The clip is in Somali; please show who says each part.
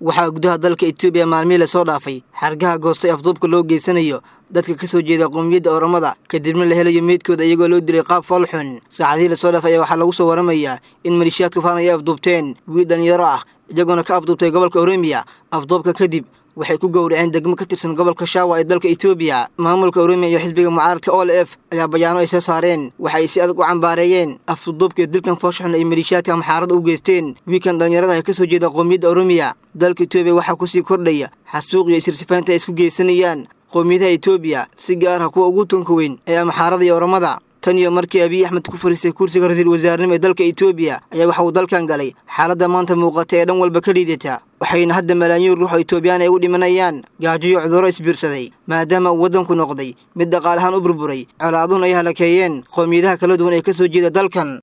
Speaker 1: waxaa gudaha dalka etoobiya maalmihii lasoo dhaafay xargaha goostay afduubka loo geysanayo dadka ka soo jeeda qowmiyadda oromada kadibna la helayo meydkooda iyagoo loo dilay qaab foolxun saacadihii lasoo dhaafay ayaa waxaa lagu soo waramayaa in malishiyaadka faan ay afduubteen wiil dhalinyaro ah iyagoona ka afduubtay gobolka oromiya afduubka kadib waxay ku gowraceen degmo ka tirsan gobolka shaawa ee dalka etoobiya maamulka oromiya iyo xisbiga mucaaradka o l f ayaa bayaano ay soo saareen waxa ay si adag u cambaareeyeen afduubka dilkan fooshaxun ay malishiyaadka maxaarada u geysteen wiilkan dhallinyarada ee ka soo jeeda qowmiyadda oromiya dalka etoobiya waxaa kusii kordhaya xasuuq iyo isirsifaanta ay isku geysanayaan qowmiyadaha etoobiya si gaar ah kuwa ugu tunka weyn ee maxaarada iyo oromada tan iyo markii abiy axmed ku fariistay kursiga ra-iisul wasaarnimo ee dalka etoobiya ayaa waxa uu dalkan galay xaaladda maanta muuqata ee dhan walba ka liidata waxayna hadda malaayiin ruux oo etoobiyaan ay u dhimanayaan gaajo iyo cudurro isbiirsaday maadaama uu waddanku noqday mid dhaqaalahaan u burburay colaaduhun ay halakeeyeen qowmiyadaha kala duwan ee ka soo jeeda dalkan